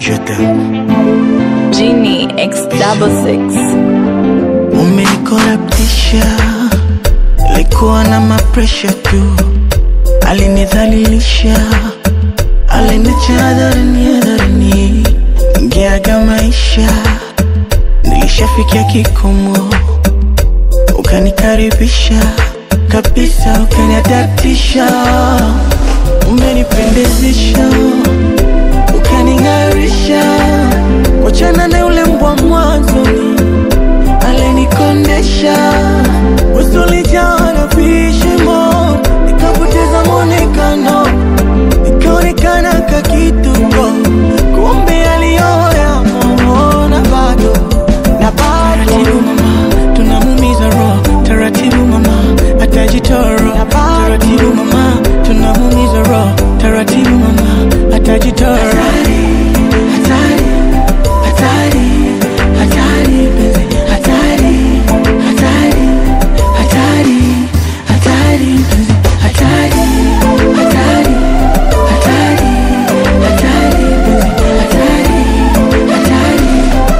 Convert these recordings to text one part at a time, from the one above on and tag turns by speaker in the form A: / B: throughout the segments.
A: Je t'aime.
B: Genie X double six.
A: Umenikorabtisha, likuwa na mapresha tu, alinidhalilisha, aliniacha hadharani hadharani, ngeaga maisha, nilishafikia kikomo, ukanikaribisha kabisa, ukaniadaptisha, umenipendezesha, ukaning'arisha, wachana na yule mbwa mwanzoni alinikondesha usulijaa na vishimo, nikapoteza mwonekano, nikaonekana kakituko, kumbe aliyoya momona bado na bado. Taratibu mama, tunamumiza roho, taratibu mama, atajitoro. Taratibu mama, tunamumiza roho, taratibu mama, atajitoro. Hatari, hatari, hatari, hatari, penzi, hatari, hatari, hatari, hatari, penzi, hatari, hatari, hatari, hatari, penzi, hatari, hatari,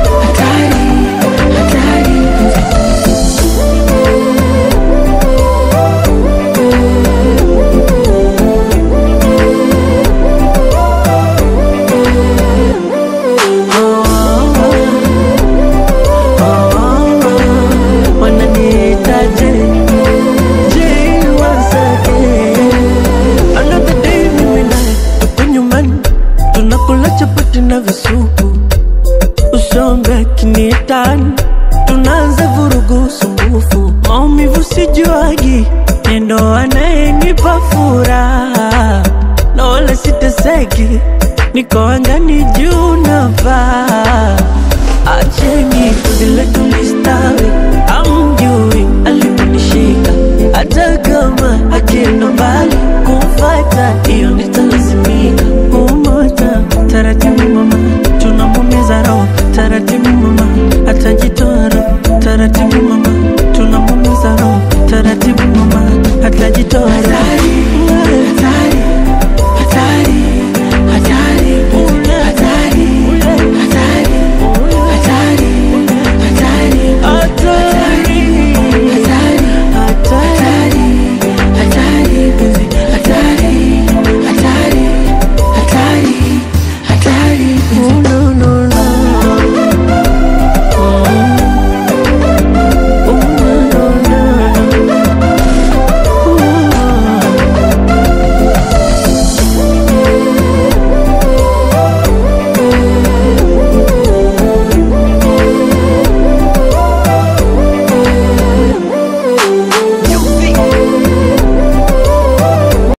A: hatari, hatari, penzi.
C: wananiitaje Jay once again. Another day mimi naye tuko nyumbani tunakula chapati na visupu usombe kinitani tunaanza vurugu sumbufu maumivu sijuagi nendo anayenipa furaha na wala siteseki niko angani juu navaa acheni vile tulistawi amjui aliponishika hata kama akienda mbali kumfata hiyo nitalazimika kumota taratibu mama tunamumiza roho taratibu mama atajitoa roho taratibu mama tunamumiza roho taratibu mama atajitoa roho